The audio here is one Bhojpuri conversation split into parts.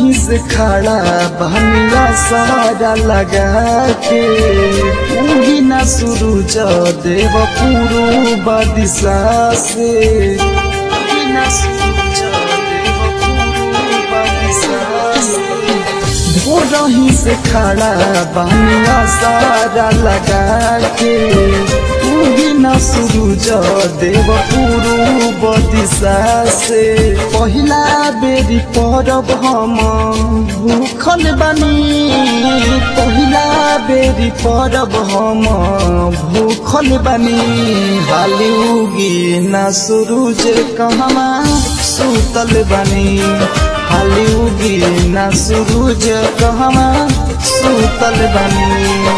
रही से खड़ा बहनिया सारा लगा के उगी ना सूरज देव पूर्व दिशा से उगी ना सूरज देव पूर्व दिशा से हो रही से खड़ा बहनिया सारा लगा के उगी ना सूरज देव पूर्व दिशा से पहिला बेरी परब हम भूखल बनी पहिला बेरी परब हम भूखल बनी हाली उगी ना सूरज कहवा सुतल बनी हाली उगी ना सूरज कहवा सुतल बनी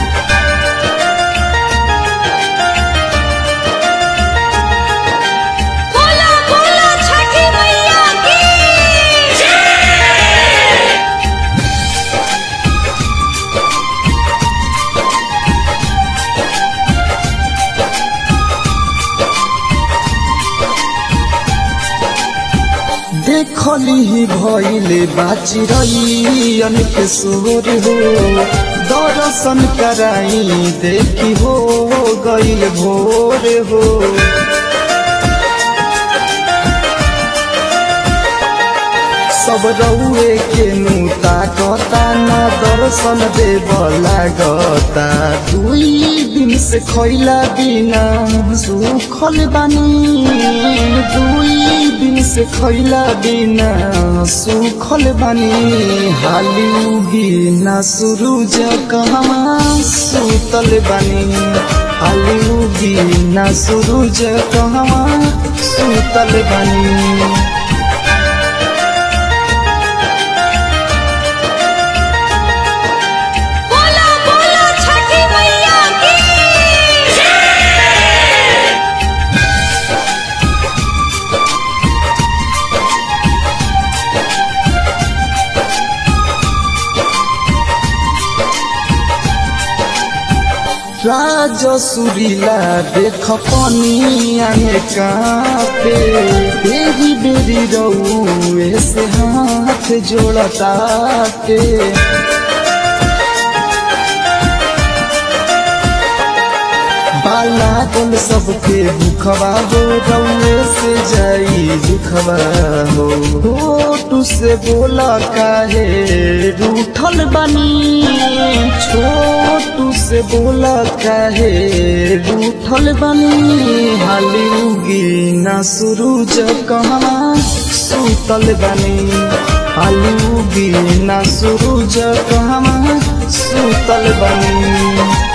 बोला बोला छठी मैया की देखली भइले बाची रही अनेक सोर हो दर्शन कराई देखी हो गइल भोर हो सब रउए के नूता कता न दर्शन देव लागता दुई दिन से खैला बिना सुखल बानी दुई दिन से खैला बिना सुखल बानी हाली उगी ना सूरज कहवा सुतल बानी हाली उगी ना सूरज कहवा सुतल बानी बोला बोला छठी मैया की राज सुरीला देख पनिया में कापे बेरी बेरी रउए से हाथ जोड़ताटे बाला बोल सबके भूखवा हो रउए से जाई दुखवा हो होटू से बोला काहे रूठल बनी छोटू से बोला काहे रूठल बनी हाली उगी ना सूरज कहवा सुतल बनी हाली उगी ना सूरज कहवा सुतल बनी